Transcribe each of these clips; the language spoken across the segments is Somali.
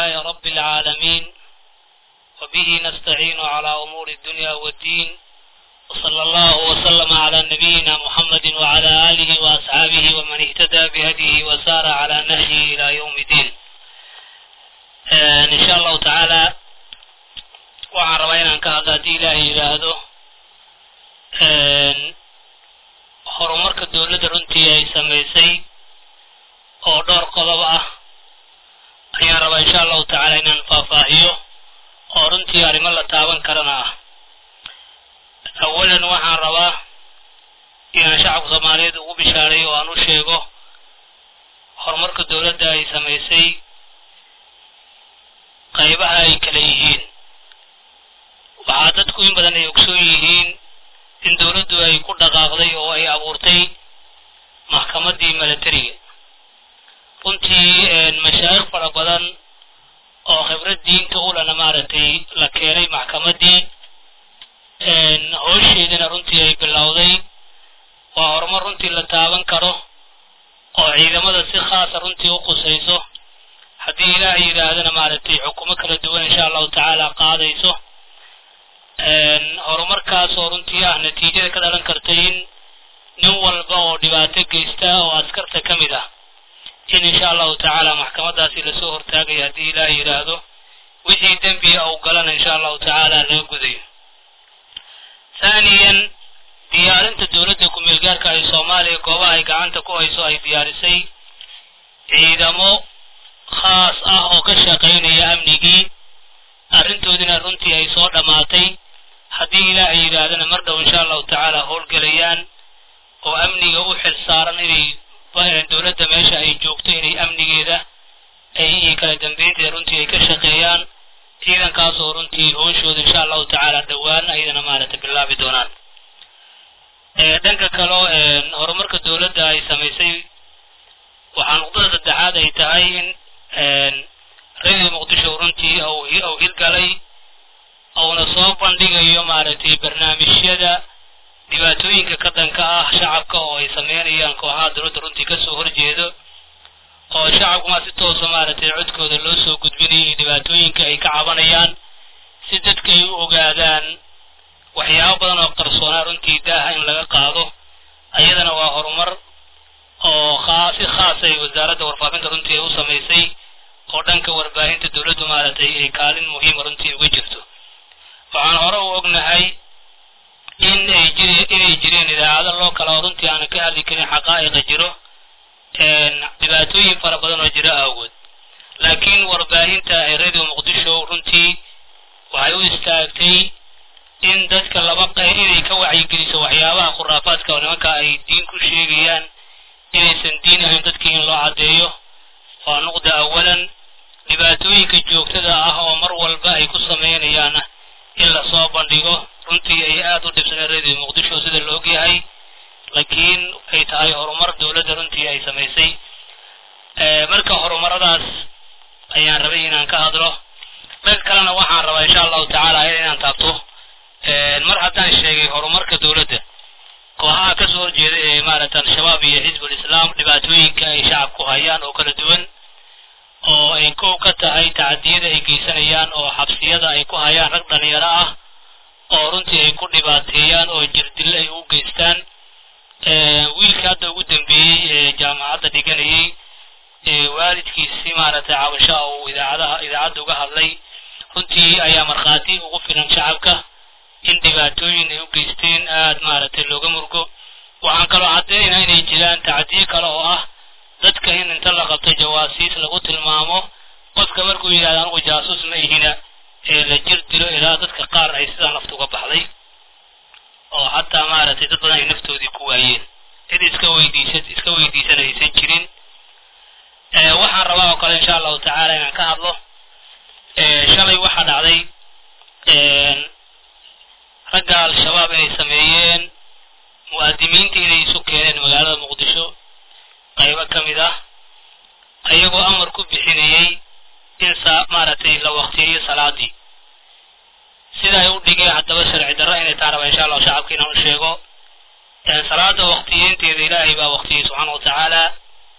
لله رب العالمين وبه نستعين على أمور الدنيا والدين وصلى الله وسلم على نبينا محمد وعلى آله وأصحابه ومن اهتدى بهديه وسار على نهجه إلى يوم الدين إن شاء الله تعالى waxaan rabaa inaan ka hadlo haddii ilaahay yidhaahdo horumarka dowladda runtii ay samaysay oo dhowr qodob ah ayaan rabaa insha allahu tacaala inaan faahfaahiyo oo runtii arrimo la taaban karana ah awalan waxaan rabaa inaan shacabka soomaaliyeed ugu bishaaray oo aan u sheego horumarka dowladda ay samaysay qaybaha ay kala yihiin waxaa dadku in badan ay ogsoon yihiin in dowladdu ay ku dhaqaaqday oo ay abuurtay maxkamaddii milatariga runtii mashaayikh fara badan oo khibrad diinta ulana maaragtay la keenay maxkamaddii hoosheedana runtii ay bilowday waa horumar runtii la taaban karo oo ciidamada si khaasa runtii u qusayso haddii ilaahay yidhaahdana maaragtay xukumo kala duwan insha allahu tacaala qaadayso horumarkaas oo runtii ah natiijada ka dhalan karta in nin walba oo dhibaato geysta oo askarta ka mid ah in insha allahu tacaala maxkamadaasi lasoo hortaagayo haddii ilaahay yidhaahdo wixii dembiga uu galana insha allahu tacaala laga gudayo haaniyan diyaarinta dowladda ku-meelgaarka ay soomaaliya goobaha ay gacanta ku hayso ay diyaarisay ciidamo khaas ah oo ka shaqaynaya amnigii arrintoodina runtii ay soo dhammaatay haddii ilaahay yidhaahdana mar dhow insha allahu tacaala howlgelayaan oo amniga u xil saaran inay dowladda meesha ay joogto inay amnigeeda ay iyo kala dambeynteeda runtii ay ka shaqeeyaan ciidankaas oo runtii hooshooda insha allahu tacaala dhowaan ayadana maaragtay bilaabi doonaan dhanka kaleo horumarka dowladda ay samaysay waxaa nuqdada saddexaad ay tahay in radio muqdisho runtii uu hirgalay uuna soo bandhigayo maaragtay barnaamijyada dhibaatooyinka ka danka ah shacabka oo ay sameynayaan kooxaha dowladda runtii kasoo horjeedo oo shacabkuma si toosa maaragtay codkooda loo soo gudbinayo iyo dhibaatooyinka ay ka cabanayaan si dadka ay u ogaadaan waxyaabo badan oo qarsoonaa runtii daaha in laga qaado ayadana waa horumar oo si khaasa ay wasaaradda warfaafinta runtii ay u samaysay oo dhanka warbaahinta dowladdu maaragtay ay kaalin muhiima runtii uga jirto waxaan hore u ognahay in ay jiri inay jireen idaacado loo kala oo runtii aanan ka hadli karin xaqaa'iqa jiro dhibaatooyin fara badan oo jiro awgood laakiin warbaahinta ee radio muqdisho runtii waxay u istaagtay in dadka laba qeyr inay ka wacyigeliso waxyaabaha khuraafaadka oo nimanka ay diin ku sheegayaan inaysan diin ahayn dadkii in loo caddeeyo waa nuqda awalan dhibaatooyinka joogtada ah oo mar walba ay ku sameynayaana in lasoo bandhigo runtii ay aada u dhibsaneen radio muqdisho sida la ogyahay laakiin ay tahay horumar dowladda runtii ay samaysay marka horumaradaas ayaan rabay inaan ka hadlo dhanka kalena waxaan rabaa insha allahu tacaala ayada inaan taabto mar haddaan sheegay horumarka dowladda kooxaha kasoo horjeeda ee maaragta al-shabaab iyo xisbul islaam dhibaatooyinka ay shacabku hayaan oo kala duwan oo ay kow ka tahay tacadiyada ay geysanayaan oo xabsiyada ay ku hayaan rag dhalinyaro ah oo runtii ay ku dhibaateeyaan oo jirdil ay u geystaan wiilka hadda ugu dambeeyey ee jaamacadda dhiganayay waalidkiisi maaragtay cabasha uu idaacadaha idaacadda uga hadlay runtii ayaa markhaati ugu filan shacabka in dhibaatooyin ay u geysteen aada maaragtay looga murgo waxaan kaloo caddeynaynaa inay jiraan tacdiye kale oo ah dadka in inta la qabto jawaasiis lagu tilmaamo qofka markuu yidhahdo anugu jaasuus ma ihina ee la jir dilo ilaa dadka qaar ay sidaa nafta uga baxday oo xataa maaragtay dad badan ay naftoodii ku waayeen cid iska weydiisa iska weydiisana aysan jirin waxaan rabaa oo kale insha allahu tacaala inaan ka hadlo shalay waxaa dhacday ragga al-shabaab inay sameeyeen mu'aadimiinta inay isu keeneen magaalada muqdisho qaybo ka mid ah ayagoo amar ku bixinayey in saa maaragtay la waktiyeeyo salaadii sida ay u dhigeen haddaba sharci darro inay taa raba insha allahu shacabka inaan u sheego salaada waktiyeynteeda ilaahay baa waktiyey subxaana wa tacaala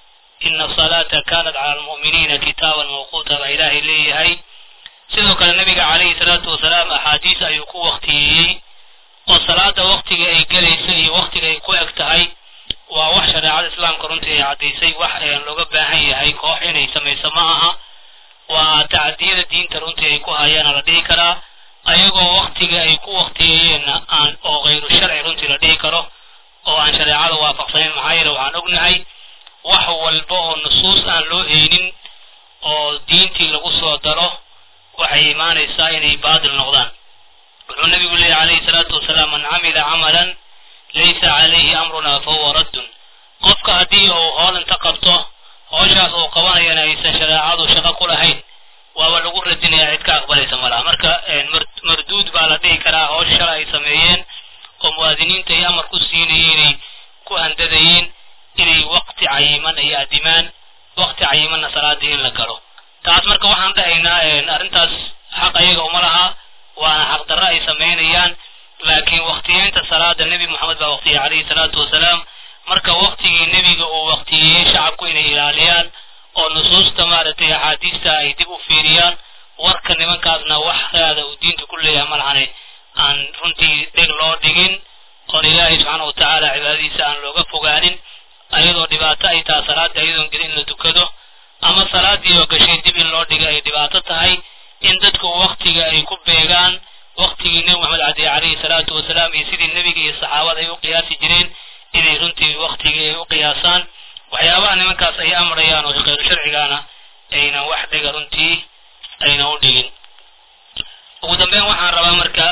ina asalaata kanat cala almu'miniina kitaaban mawquuta baa ilaahay leeyahay sidoo kale nabiga calayhi salaatu wasalaam axaadiis ayuu ku waktiyeeyey oo salaada waktiga ay gelayso iyo waktiga ay ku eg tahay waa wax shareecada islaamka runtii ay caddaysay wax looga baahan yahay koox inay samayso ma aha waa tacadiyada diinta runtii ay ku hayaana la dhihi karaa ayagoo waktiga ay ku waktiyeeyeenna aan oo kayru sharci runtii la dhihi karo oo aan shareecada waafaqsanayn maxaa yeele waxaan ognahay wax walba oo nusuus aan loo haynin oo diintii lagu soo daro waxay imaanaysaa inay baadil noqdaan wuxuu nabigu leeyahy calayhi salaatu wasalaam man camila camalan laysa calayhi amruna fahuwa raddun qofka haddii uu hool inta qabto hooshaas uu qabanayana aysan shareecadu shaqo ku lahayn waaba lagu radinaya cid ka aqbalaysa malaha marka marduud baa la dhihi karaa hoosh shala ay sameeyeen oo muwaadiniinta ay amar ku siinayeen inay ku handadayeen inay waqti cayiman ay adimaan waqti cayimanna salaadii in la galo taas marka waxaan dhahaynaa arrintaas xaq ayaga uma laha waana xaqdarro ay samaynayaan laakiin waktiyeynta salaada nebi moxamed baa waqtiyey calayhi salaatu wasalaam marka waktigii nebiga uu waqtiyeeyey shacabku inay ilaaliyaan oo nusuusta maaragtay axaadiista ay dib u fiiriyaan warka nimankaasna wax raada uu diinta ku leeyahay malahane aan runtii dheg loo dhigin oon ilaahay subxaana wa tacaala cibaadadiisa aan looga fogaanin ayadoo dhibaato ay taha salaada ayadoon gelin in la dukado ama salaadii oo gashay dib in loo dhiga ay dhibaato tahay in dadku waktiga ay ku beegaan waktigii nebi moxamed cadiye calayhi salaatu wasalaam iyo sidii nebiga iyo saxaabada ay u qiyaasi jireen inay runtii waktigii ay u qiyaasaan waxyaabaha nimankaas ay amrayaan oo khayru sharcigaana aynan wax dhiga runtii aynan u dhigin ugu dambeyn waxaan rabaa marka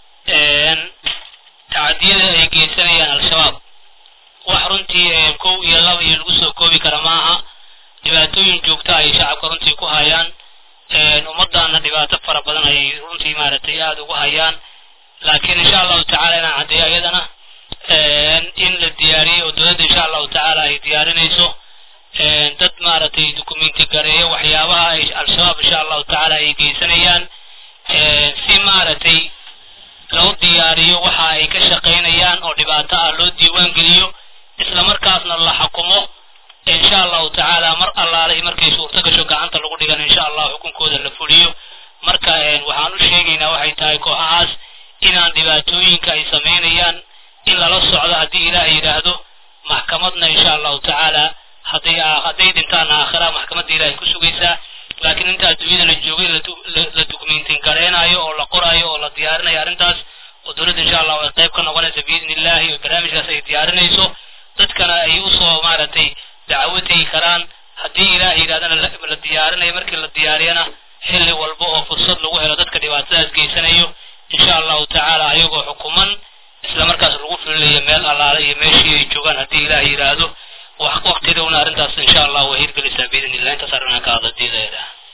tacadiyada ay geysanayaan al-shabaab wax runtii kow iyo laba iyo lagu soo koobi kara maaha dhibaatooyin joogta ay shacabka runtii ku hayaan ummaddaana dhibaato fara badan ayay runtii maaragtay aada ugu hayaan laakiin insha allahu tacala inaan caddeeyo iyadana in la diyaariyey oo dowladda insha allahu tacaala ay diyaarinayso dad maaragtay dukumenti gareeyo waxyaabaha ay al-shabaab insha allahu tacaala ay geysanayaan si maaragtay loo diyaariyo waxa ay ka shaqaynayaan oo dhibaato ah loo diiwaan geliyo isla markaasna la xukumo insha allahu tacaala mar allaale markay suurto gasho gacanta lagu dhigan insha allah xukunkooda la fuliyo marka waxaan u sheegaynaa waxay tahay kooxahaas inaan dhibaatooyinka ay samaynayaan in lala socdo haddii ilaah yidhaahdo maxkamadna insha allahu tacaala hadday hadday dhintaan aakhira maxkamadda ilahay ku sugaysaa laakiin inta adduunyada la joogay la dukumentin gareenaayo oo la qoraayo oo la diyaarinayo arrintaas oo dowladda insha allahu ay qayb ka noqonaysa biidni illahi oo barnaamijkaas ay diyaarinayso dadkana ay usoo maaragtay dacwo tegi karaan haddii ilaah yidhahdana la diyaarinayo markii la diyaariyana xilli walba oo fursad lagu helo dadka dhibaatadaas geysanayo insha allahu tacaala ayagoo xukuman isla markaas lagu filinayo meel allaale iyo meeshii ay joogaan haddii ilaah yidhaahdo waqti dhowna arrintaas insha allah way hirgelaysaa biidni illah intaas arrinaan ka hadla diidaeeda